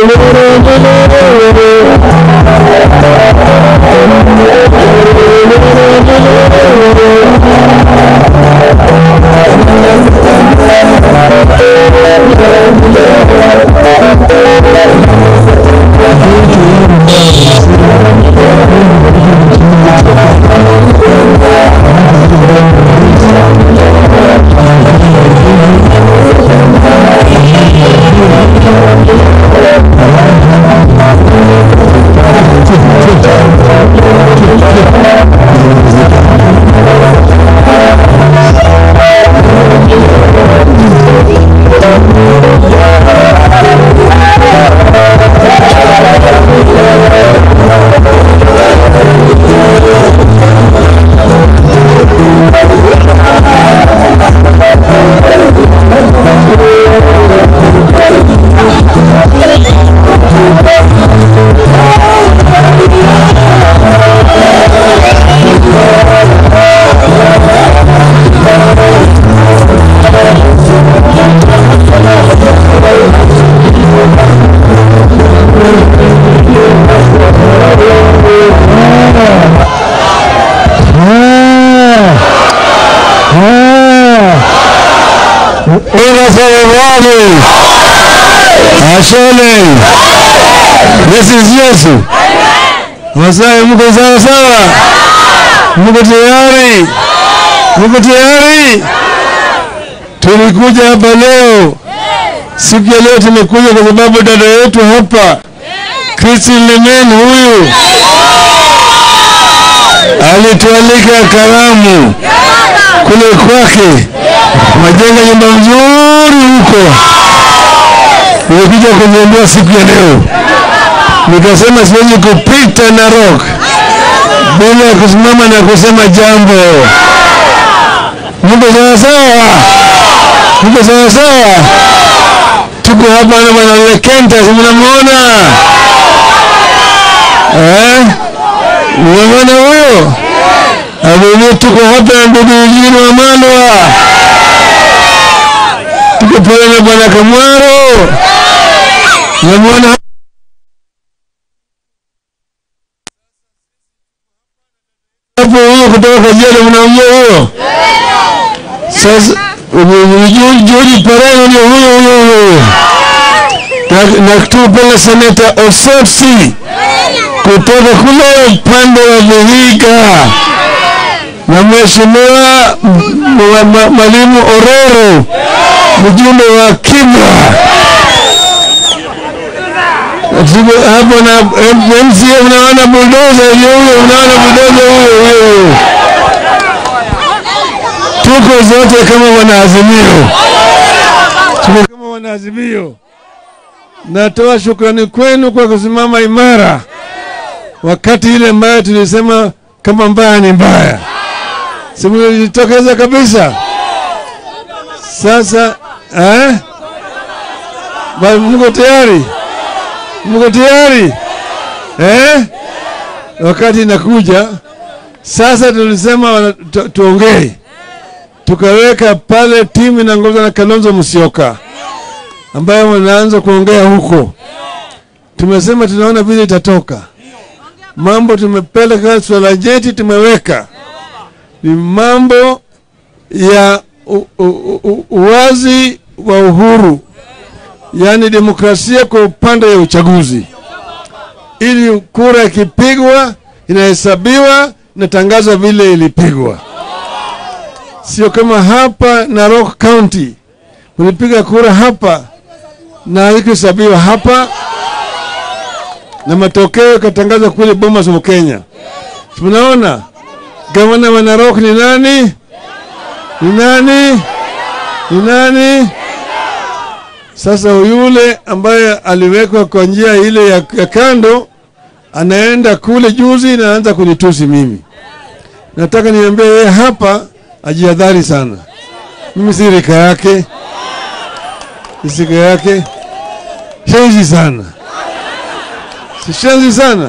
Unasemaje? Ashole. Yesu Yesu. Masai mko sawa sawa? Mko tayari? Mko tayari? Tulikuja hapa leo. Siku ya leo tumekuja kwa sababu dada yetu hapa Christine Lemen huyu alitualika karamu kule kwake, majenga nyumba nzuri huko. Nimekuja kuniambia siku ya leo, nikasema siwezi kupita Narok bila kusimama na kusema jambo. Mko sawa sawa? Mko sawa sawa? Tuko hapa na bwana Lekenta, si mnamwona eh? Mnamwona huyo? Abibi, tuko hapa na ndugu Eugene Wamalwa, tuko pale na bwana Kamwaro, namwona hapo huyo kutoka Kajiado, mnamjua huyo? Sasa George Pareno ndio huyo huyo huyo, na, na tuko pale seneta Osotsi kutoka kule upande wa Vihiga na mheshimiwa mwalimu Ororo mjumbe wa Kibra hapo na MCA, unaona buldoza huyo, unaona buldoza huyo huyo. Tuko zote kama wanaazimio, tuko kama wanaazimio. Natoa shukrani kwenu kwa kusimama imara wakati ile mbaya tulisema kama mbaya ni mbaya, simjitokeza kabisa. Sasa eh? Mko tayari? Mko tayari eh? Wakati inakuja sasa, tulisema tu, tuongee, tukaweka pale timu inaongozwa na Kalonzo Musyoka ambayo wanaanza kuongea huko. Tumesema tunaona vile itatoka mambo tumepeleka swala jeti tumeweka ni mambo ya u, u, u, uwazi wa uhuru, yaani demokrasia kwa upande ya uchaguzi, ili kura ikipigwa inahesabiwa inatangazwa vile ilipigwa, sio kama hapa Narok County ulipiga kura hapa na haikuhesabiwa hapa na matokeo yakatangazwa kule Bomas of Kenya. Tunaona gavana wa Narok ni nani? Ni nani? Ni nani? Sasa yule ambaye aliwekwa kwa njia ile ya, ya kando anaenda kule juzi na anaanza kunitusi mimi. Nataka niambie yeye hapa ajihadhari sana. Mimi si rika yake, si rika yake, shenzi sana sishenzi sana.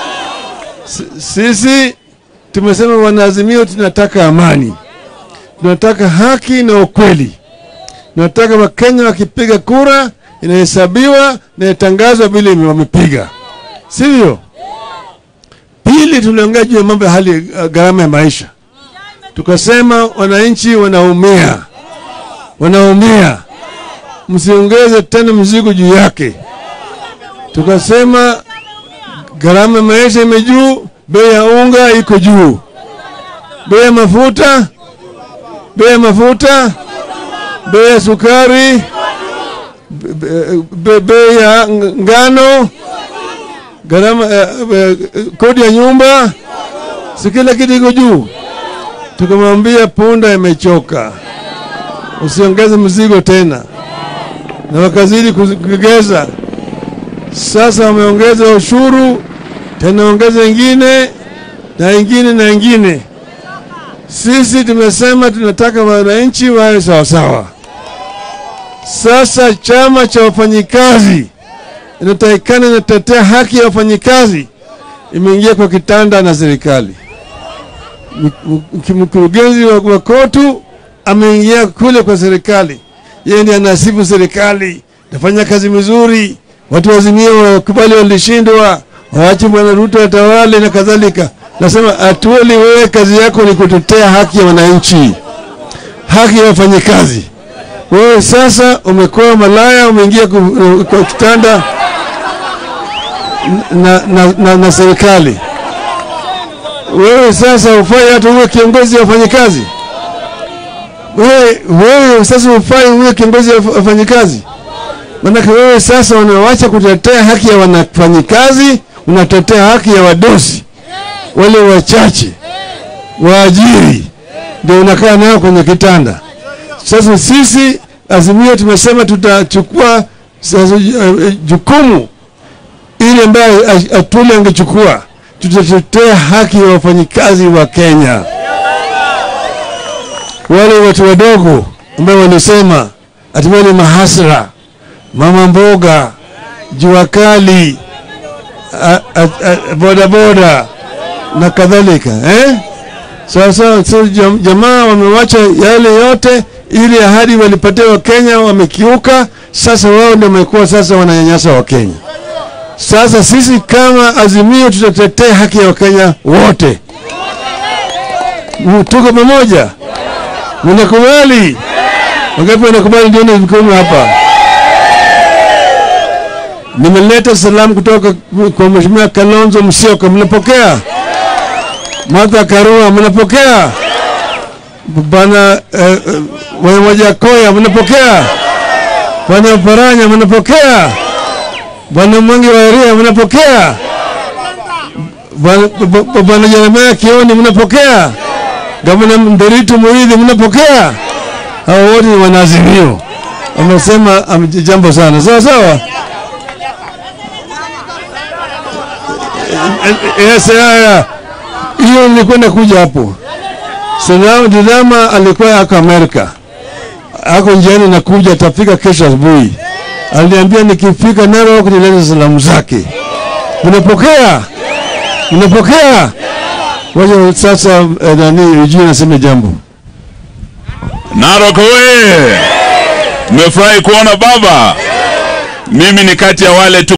Sisi tumesema wanaazimio, tunataka amani, tunataka haki na ukweli. Tunataka Wakenya wakipiga kura inahesabiwa na inatangazwa vile wamepiga, sivyo? Pili, tuliongea juu ya mambo ya hali uh, gharama ya maisha, tukasema wananchi wanaumia, wanaumia, msiongeze tena mzigo juu yake. Tukasema gharama ya maisha imejuu, bei ya unga iko juu, bei ya mafuta, bei ya mafuta, bei ya sukari, be- be- bei ya ng- ngano, gharama eh, eh, kodi ya nyumba, si kila kitu iko juu. Tukamwambia punda imechoka, usiongeze mzigo tena, na wakazidi kugeza. Sasa wameongeza ushuru tena, ongeza ingine na ingine na ingine. Sisi tumesema tunataka wananchi wawe sawasawa. Sasa chama cha wafanyikazi inatakikana inatetea haki ya wafanyikazi, imeingia kwa kitanda na serikali. Mkurugenzi wa, wa kotu ameingia kule kwa serikali, yeye ndiye anasifu serikali, nafanya kazi mzuri, watu wazimie wakubali walishindwa, waache bwana Ruto atawale na kadhalika. Nasema atuoli, wewe kazi yako ni kutetea haki ya wananchi, haki ya wafanyikazi. Wewe sasa umekuwa malaya, umeingia ku- kwa kitanda na, na, na, na serikali. Wewe sasa ufai hata uwe kiongozi wa wafanyikazi. Wewe, wewe sasa ufai uwe kiongozi wa wafanyikazi, maanake wewe sasa unawacha kutetea haki ya wanafanyikazi, unatetea haki ya wadosi wale wachache waajiri, ndio unakaa nao kwenye kitanda. Sasa sisi Azimio tumesema tutachukua sasa eh, jukumu ile ambayo Atwoli angechukua, tutatetea haki ya wafanyikazi wa Kenya, wale watu wadogo ambao walisema ati wale mahasra, mama mboga, jua kali, a- a- a- bodaboda na kadhalika eh? Sasa so, jam- jamaa wamewacha yale yote, ili ahadi walipatia Wakenya wamekiuka. Sasa wao ndio wamekuwa sasa wananyanyasa Wakenya. Sasa sisi kama Azimio tutatetea haki ya Wakenya wote. M- Tuko pamoja, mnakubali? Wangapi wanakubali? Ndione mikono hapa. Nimeleta salamu kutoka kwa Mheshimiwa Kalonzo Musyoka, mnapokea? Martha Karua, mnapokea? Bwana eh, eh, Wamajakoya, mnapokea? Bwana Paranya, mnapokea? Bwana Mwangi wa Iria, mnapokea? Bwana- b- b- Bwana Jeremia Kioni, mnapokea? Gavana Nderitu Muridhi, mnapokea? Hao wote ni wanaazimio, wamesema am- jambo sana, sawa sawa. Yes, haya. Hiyo nilikwenda kuja hapo. Salamu Didama alikuwa ako Amerika, ako njiani na kuja, atafika kesho asubuhi. Aliniambia nikifika Narok nilete salamu zake. Mnapokea? Mnapokea? Wacha sasa eh, nani Eugene aseme jambo. Narok oye! Nimefurahi kuona baba. Mimi ni kati ya wale tu